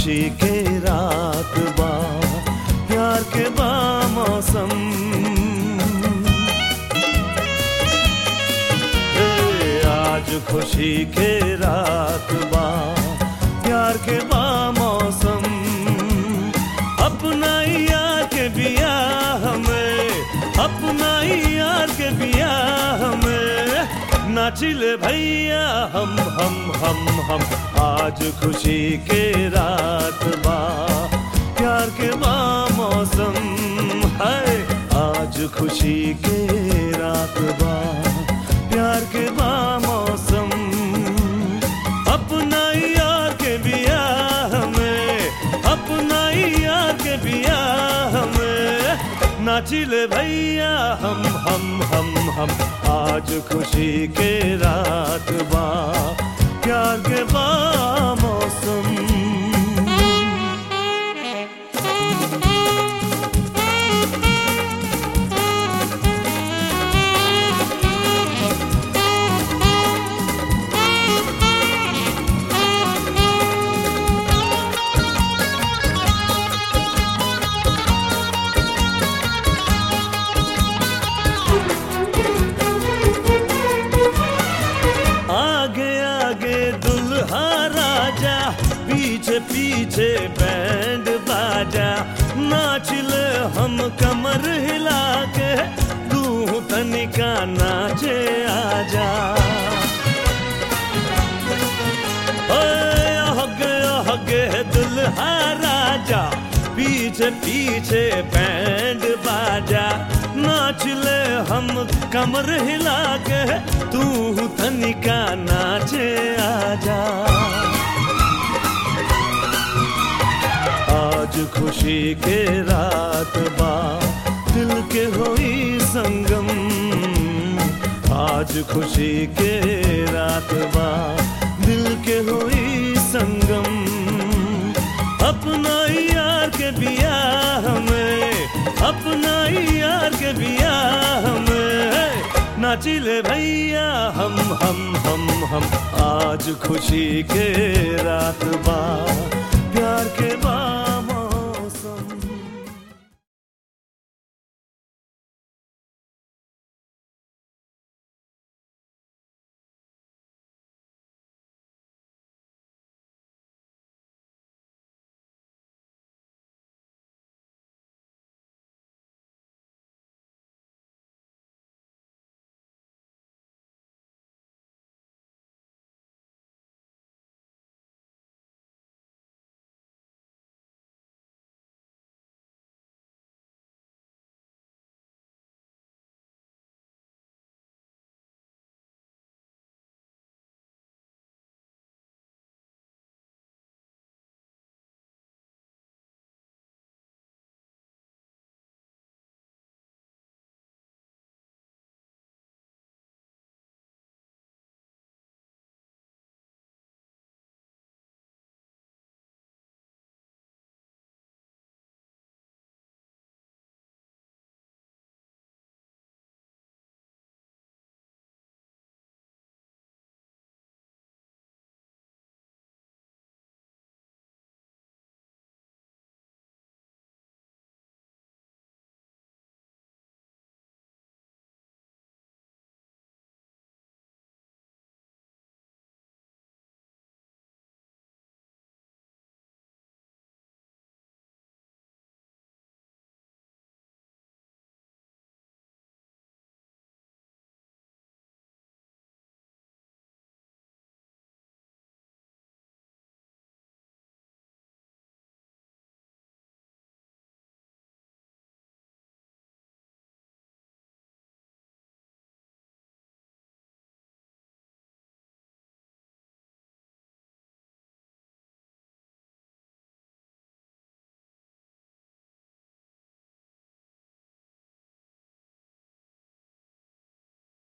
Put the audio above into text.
खुशी के रात बा प्यार के बा मौसम ए, आज खुशी के रात बा प्यार के बा मौसम अपना ही यार के बिया हमें अपना ही यार के बिया हमें नाचिले भैया हम हम हम हम आज खुशी के रात बा प्यार के बा मौसम है आज खुशी के रात बा प्यार के बा मौसम अपना ही यार के बिया हमें अपना ही यार के बिया हमें नाचिले भैया हम हम हम हम आज खुशी के रात बा प्यार के बा मौसम आगे आगे दुल्हा राजा पीछे पीछे बैंड बाजा नाच ले हम कमर हिला के तू तनिका नाचे आजा ओए हगे हगे दुल्हा राजा पीछे पीछे बैंड बाजा नाच ले हम कमर हिला के तू तनिका नाचे आजा आज खुशी के रात बा दिल के होई संगम आज खुशी के रात बा दिल के होई संगम अपना ही यार के बिया हमें अपना ही यार के बिया हमें नाचिले भैया हम हम हम हम आज खुशी के रात बा प्यार के बा